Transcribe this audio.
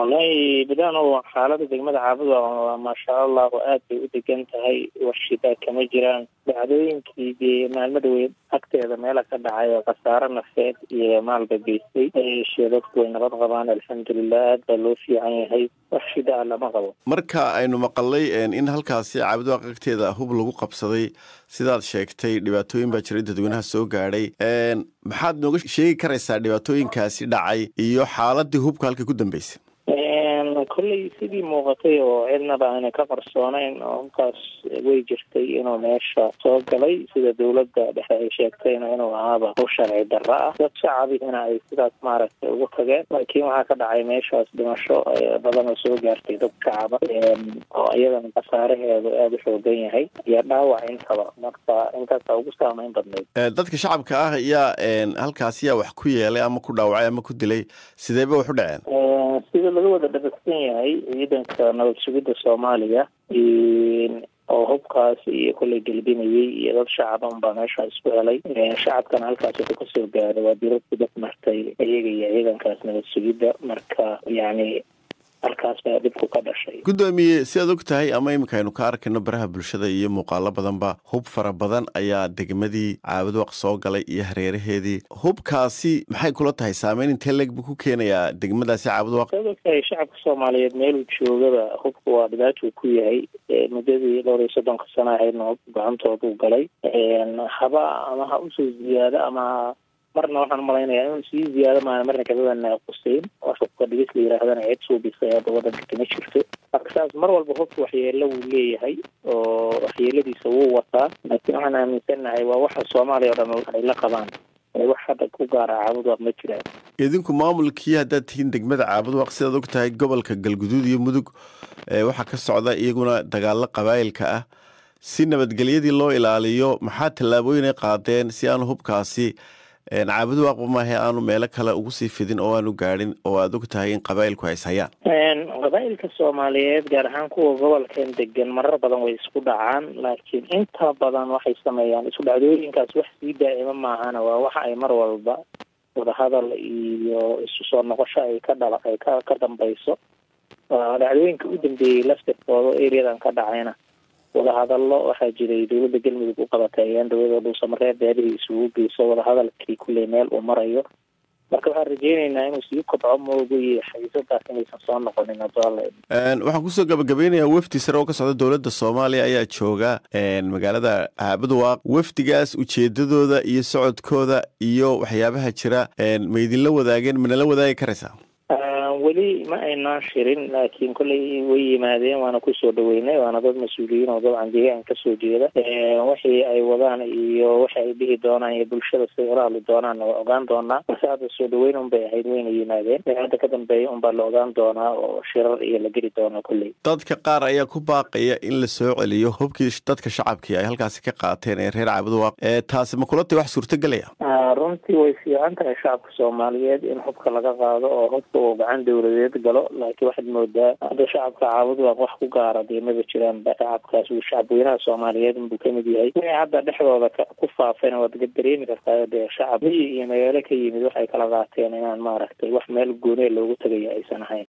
wallahi bidano xaalada degmada caabud waa maasha allahu aad bay u degan tahay warshida kama jiraan dhacdooyinkii dee maalmada weyn agteeda meela ka dhacay oo khasaaro nafeed iyo maalba geystay yeeshee dadku way nabad qabaan alxamdulilah aad baa loo fiican yahay wax shida a lama qabo marka aynu maqalay in halkaasi caabudwaaq agteeda hub lagu qabsaday sidaad sheegtay dhibaatooyin baa jiray dadweynaha soo gaadhay maxaad nooga sheegi karaysaa dhibaatooyinkaasi dhacay iyo xaaladii hubka halkay ku dambeysay kolley sidii muuqatay oo cidnaba aanay ka qarsoonayn oo hubkaas way jirtay inuu meesha soo galay sida dawladda dhexe ay sheegtayna inuu ahaaba u sharci darro ah dad shacabihina ay sidaas maaragtay ugu tageen laakiin waxaa ka dhacay meeshaas dhimasho badan oo soo gaartay dad shacaba oo iyadana khasaaraheedu aada u xoogan yahay iyo dhaawac intaba marka intaasa ugu saameyn badnayd dadka shacabka ah yaa halkaasi yaa wax ku yeelay ama ku dhaawacay ama ku dilay sideeba wax u dhaceen sida laga wada dhabagsan yahay ciidanka nabad sugidda soomaaliya oo hubkaas iyo kolley gelbinayay iyo dad shacaban baa meeshaa isku helay shacabkana halkaas wuxuu kasoo gaaray waa dirad ku dad martay iyaga iyo ciidankaas nabad sugidda marka yacni halkaas baa dhibku ka dhashay guddoomiye sidaad og tahay ama iminka aynu ka arkayno baraha bulshada iyo muuqaalo badanba hub fara badan ayaa degmadii caabudwaq soo galay iyo hareeraheedii hubkaasi maxay kula tahay saameyn intee leeg buu ku keenayaa degmadaasi caabudwaq saad og tahay shacabka soomaaliyeed meeluu joogaba hubka waa dhibaatuu ku yahay muddadii dhowr iyo soddonka sana ahaydna hub gacantooduu galay haba ama ha usoo ziyaado ama marna waxaan umalaynayaa inuu sii ziyaado maana marna kabadana quseyn wax hubka dhigis la yihaahdana cid suubisay hadda wadanka kama jirto marka saas mar walba hubka waxyeelo wuu leeyahay oo waxyeeladiisa wuu wataa laakiin waxaan aaminsannahay waa waxa soomaaliya o dhan ay la qabaan wax hadda ku gaara caabudwaq ma jiraan idinku maamulkii haddaad tihiin degmada caabudwaq sidaad og tahay gobolka galguduud iyo mudug waxaa ka socda iyaguna dagaalo qabaayilka ah si nabadgelyadii loo ilaaliyo maxaa tallaabooyin ay qaadeen si aanu hubkaasi caabudwaaqba maahe aanu meelo kale ugu sii fidin oo aanu gaadhin oo aad og tahay in qabaa'ilku hays hayaan qabaa'ilka soomaaliyeed gaar ahaan kuwa gobolkan degan marar badan way isku dhacaan laakiin inta badan waxay sameeyaan isku dhacdooyinkaas wax sii daa'ima maahana waa waxa ay mar walba wadahadal iyo isu soo noqosho ay ka dhala ay ka ka dambayso dhacdooyinka u dambeeyey laftirkooda areadan ka dhacayna wadahadallo waxaa jiray dowladda galmudug u qabatay ayaan dowlada dhuusamareeb beelihii isugu geyso wadahadalkii kulley meel uu marayo marka waxaan rajeyneynaa inuu sii kobco moogo iyo xayiisadaas inaysan soo noqonin adoale waxaan kusoo gabagabeynayaa wafdi sare oo ka socda dowladda soomaaliya ayaa jooga magaalada caabudwaaq wafdigaas ujeedadooda iyo socodkooda iyo waxyaabaha jira ma idinla wadaageen manala wadaagi karaysaa weli ma aynaan shirin laakiin kolley way yimaadeen waana kusoo dhaweynay waana dad mas-uuliyiin oo dabcan deegaanka kasoo jeeda wixii ay wadaan iyo waxa ay dhihi doonaan iyo bulshada siday ula hadli doonaanna waa ogaan doonaa balse hadda soo dhaweyn un bay ahayd wayna yimaadeen hadda ka dambeeya un baa la ogaan doonaa oo shirar iyo la geli doonaa kolley dadka qaar ayaa ku baaqaya in la soo celiyo hubkii dadka shacabkii ay halkaasi ka qaateen ee reer caabudwaaq taasi ma kula tay wax suurtagelaya runtii way fiican tahay shacabka soomaaliyeed in hubka laga qaado oo hubka uu gacan dowladeed galo laakiin waxaad moodaa hadda shacabka caabudwaaq wax ku gaara dee maba jiraan shacabkaas uu shacabweynaha soomaaliyeed inbuu kamid yahay wixii hadda dhexdooda ku faafayna waad dareemi kartaa dee shacab miyi iyo magaalo ka yimid waxay kala qaateen inaan maaragtay wax meel goonee loogu tagaya aysan ahayn